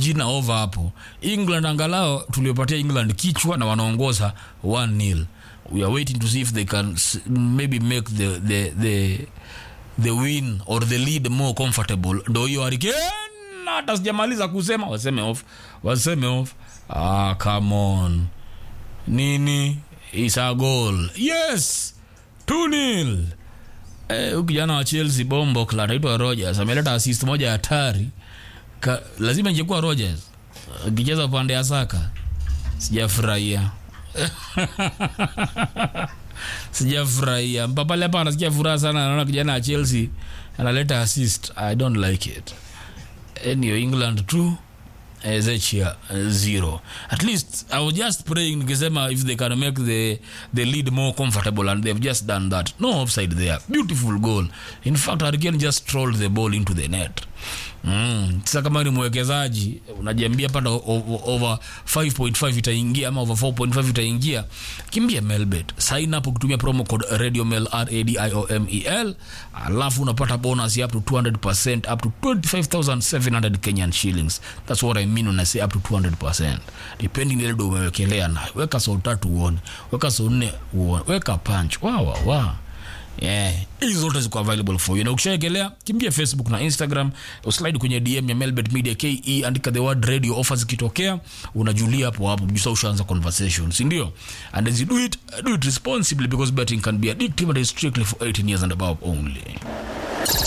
jina over hapo england angalao tuliopatia england kichwa na wanaongoza 1 nil we are waiting to see if they can s- maybe make the, the, the, the win or the lead more comfortable ndo hiyo hurricane hata sijamaliza kusema waseme off waseme off ah, come on nini is a goal yes 2 nil Eh, huyu kijana wa chelsea bombo anaitwa rogers ameleta assist moja hatari Ka, lazima ingekuwa rogers akicheza upande ya saka sijafurahia sijafurahia mpapale hapa anasikia furaha sana anaona kijana wa chelsea analeta assist i don't like it anyway england two ezechia zero at least i was just praying nikisema if they can make the, the lead more comfortable and they've just done that no offside there beautiful goal in fact hurricane just trolled the ball into the net Mm. Sasa kama ni mwekezaji unajiambia pata o- o- over 5.5 itaingia ama over 4.5 itaingia, kimbia Melbet, sign up ukitumia promo code RadioMel R A D I O M E L, alafu unapata bonus ya up to 200% up to 25,700 Kenyan shillings. That's what I mean when I say up to 200%. Depending ile ndo umewekelea nayo. Weka so tatu uone, weka so nne uone, weka punch. Wa wa wa yeah. hizi zote ziko available for you na ukishaekelea kimbia facebook na instagram uslide kwenye dm ya melbet media ke andika the word radio offer zikitokea unajulia hapo hapo jusa ushaanza conversation sindio and as you do it do it responsibly because betting can be addictive and is strictly for 18 years and above only